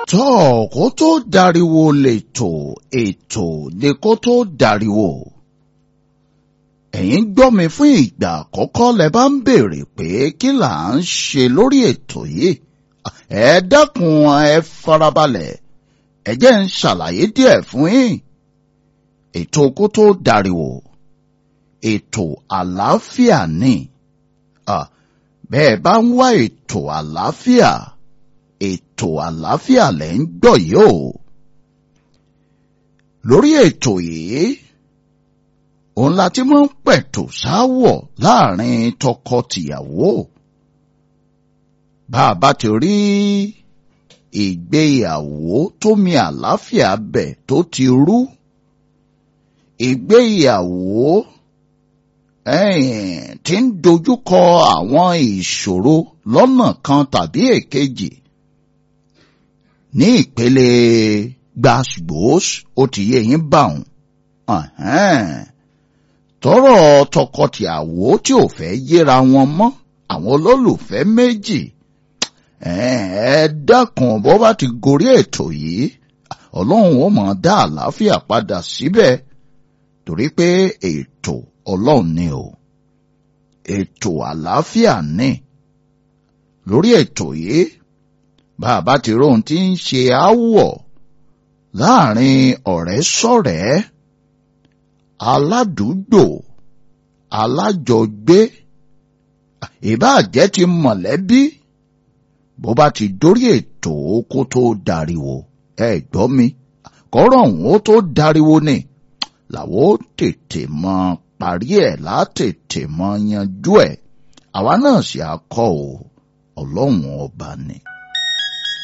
tọ́ kó tó dariwo lètò ètò ni kó tó dariwo. ẹ̀yin gbọ́ mi fún ìgbà àkọ́kọ́ lẹ bá ń béèrè pé kí là ń ṣe lórí ètò yìí. ẹ dákun ẹ farabalẹ̀ ẹ jẹ́ ń ṣàlàyé díẹ̀ fún yín. ètò kó tó dariwo ètò àlàáfíà ni. bẹ́ẹ̀ bá ń wá ètò àlàáfíà ètò àlàáfíà lẹ́ ń gbọ́ yìí o. lórí ètò yìí òun la ti máa ń pẹ̀tù sáwọ̀ láàrin tọkọ-tìyàwó. bá a bá ti rí ìgbéyàwó tó mi àlàáfíà bẹ̀ tó ti rú ìgbéyàwó tí ń dojúkọ àwọn ìṣòro lọ́nà kan tàbí èkejì ní ìpele gbàgbós ó ti yé yín bá òun tọrọ tọkọtìyàwó tí ò fẹ́ yéra wọn mọ́ àwọn olólùfẹ́ méjì ẹ dákun bó bá ti gorí ètò yìí ọlọ́run ó mọ̀ dá àlàáfíà padà síbẹ̀ torí pé ètò ọlọ́run ni o ètò àlàáfíà ni lórí ètò yìí bàbá ti róhun tí ń ṣe áwọ̀ láàrin ọ̀rẹ́ sọ̀rẹ́ aládùúgbò alájọgbé ìbáàjẹ́ ti mọ̀lẹ́bí bó bá ti dórí ètò kó tó dariwo ẹ gbọ́ mi kọ́rọ̀ ọ̀hún ó tó dariwo ni làwọn ó tètè mọ parí ẹ̀ látètè mọ yanjú ẹ̀ àwa náà sì á kọ́ ọ ọlọ́run ọba ni.